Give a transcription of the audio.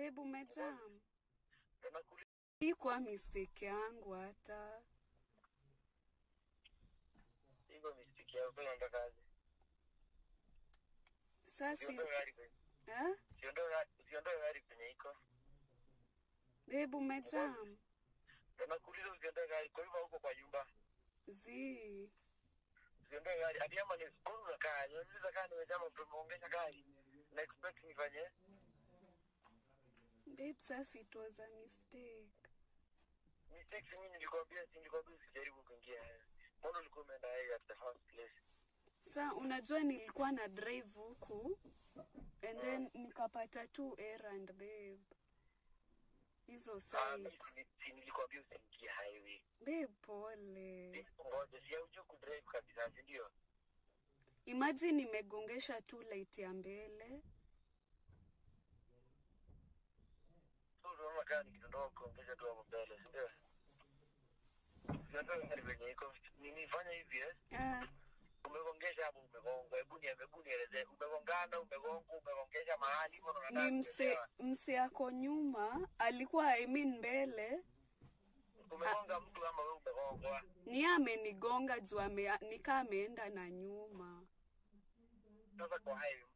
Babe, umejam? Ndo nakuuliza Ikuwa mistake yangu hata. hivyo mistiki yako unatakaje? Sasa Siondoe gari kwenye eh? siondoe gari usiondoe gari kwenye iko. Babe, umejam? Ndo nakuuliza usiondoe gari kwa hivyo huko kwa nyumba. Zi. Usiondoe gari. Hadi ama ni skuru unakaa. Unauliza kaa nimejama tumeongesha gari. Na expect nifanye. Babe, sasa it was a mistake. Mistakes mimi nilikwambia si nilikwambia usijaribu kuingia. Mbona ulikuwa umeenda yeye at the first place? Sa unajua nilikuwa na drive huku and then nikapata tu errand babe. Hizo Ah, sites. mimi si- si nilikwambia usiingie highway. Babe, pole. Ngoja si haujui kudrive kabisa, si ndio? Imagine nimegongesha tu light ya mbele. So unaona kaa nikidondoka kuongeza tu hapo mbele, si ndio? Usiondoe gari kwenye iko. Nilifanya hivi eh? Ah, umegongesha hapo umegonga hebu ni hebu nieleze umegongana umegonga umegongesha mahali hivyo ndo nataka ni mse kuelewa. mse ako nyuma alikuwa I mean mbele umegonga mtu ama wewe umegongwa ni amenigonga juu ame, nikaa ameenda na nyuma sasa kwa hayo